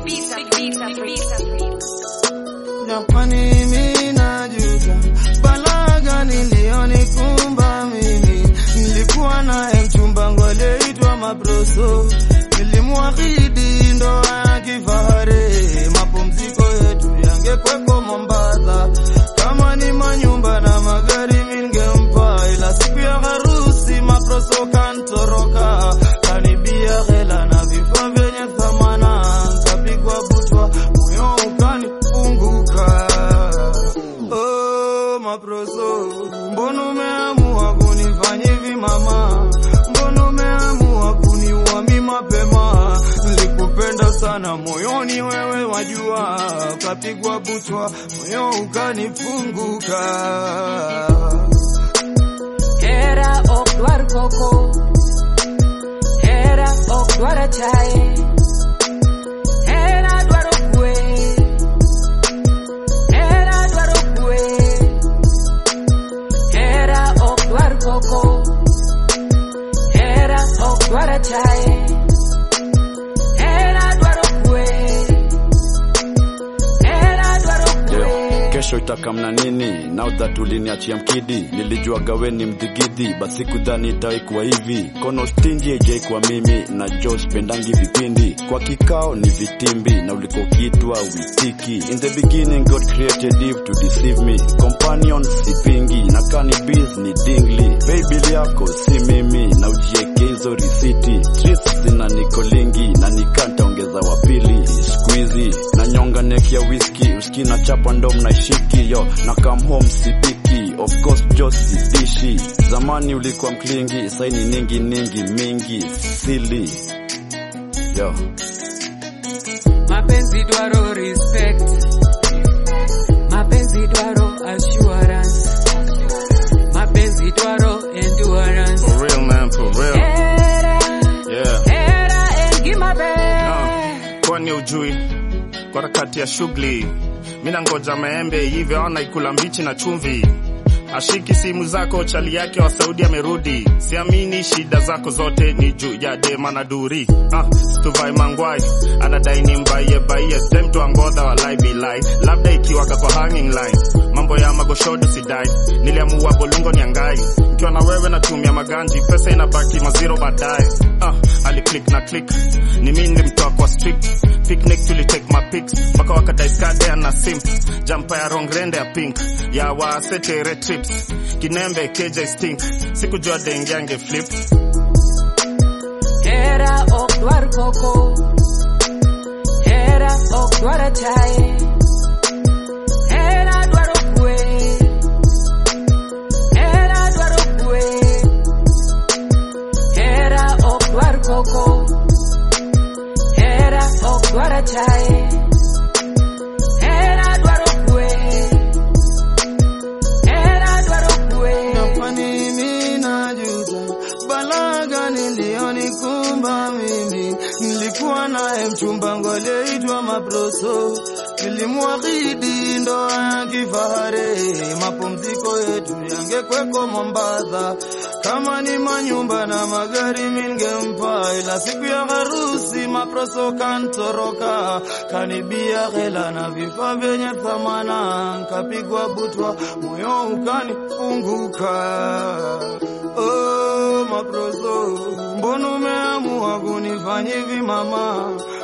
Japani mimi najuta balaa gani iliyonikumba mimi. Nilikuwa naye mchumba ngwaleitwa Maproso, nilimwahidi ndoa ya kifahari, mapumziko yetu yangekweko Mombasa. Kama ni manyumba na magari mingempa, ila siku ya harusi Maproso kantoroka, kanibia hela na vifaa vyenye thamana, kapigwa butwa, moyo ukanifunguka. Oh, Maproso, mbona umeamua kunifanya hivi mama? Mbona umeamua kuniua mimi mapema? Nilikupenda sana moyoni, wewe wajua, kapigwa butwa, moyo ukanifunguka. Hera ok dwar koko, hera ok dwar achaye, hera dwaro kwe, hera dwaro kwe, hera ok dwar koko, hera ok dwar achaye, hera dwaro kwe, hera dwaro kwe. Yeah. Kesho itakamna nini? Now that uliniachia mkidi, nilijua gaweni mdhigidhi, basi kudhani itaikuwa hivi. Kono stingi haijai kwa mimi na jo spendangi vipindi, kwa kikao ni vitimbi na uliko kitwa witiki. In the beginning God created Eve to deceive me, companion sipingi na cannabis ni dingli. Baby yako si mimi na ujieke hizo risiti, streets zina nikolingi na nikantaongeza wapili squeezy na nyonga neck ya whisky uski na chapa ndo mnaishiki yo na come home sipiki of course jo sidishi zamani ulikuwa mklingi saini ningi ningi mingi sili yo mapenzi dwaro respect mapenzi dwaro assurance mapenzi dwaro endurance For real, man, for real. era Yeah. era engimabe Ah, kwani ujui kwa harakati ya shughuli mina ngoja maembe hivyo ana ikula mbichi na chumvi ashiki simu zako chali yake wa saudi amerudi siamini shida zako zote ni juu ya dema na duri ah, stuvai mangwai anadai ni mbaie baie demtu angodha walai bilai labda ikiwaka kwa hanging line mambo ya magoshodo sidai niliamua bolungo ni angai ikiwa na wewe natumia maganji pesa inabaki maziro baadaye ah, aliclick na click ni mi nilimtoa kwa strict picnic tulitake mapics mpaka wakadaiskadea na simp jampa ya rongrende ya pink ya wasetere trips kinembe kj stink sikujua dengiange flip era ok dwar koko era ok dwar achaye era dwaro kwe era dwaro kwe era ok dwar koko era ok dwar achaye era dwaro kwe era dwaro kwe Japani mimi najuta balaa gani iliyonikumba mimi. Nilikuwa naye mchumba ngwaleitwa Maproso, nilimwahidi ndoa ya kifahari, mapumziko yetu yangekweko Mombasa. Kama ni manyumba na magari mingempa, ila siku ya harusi Maproso kantoroka, kanibia hela na vifaa vyenye thamana, nkapigwa butwa, moyo ukanifunguka. Oh, Maproso, mbona umeamua kunifanya hivi mama?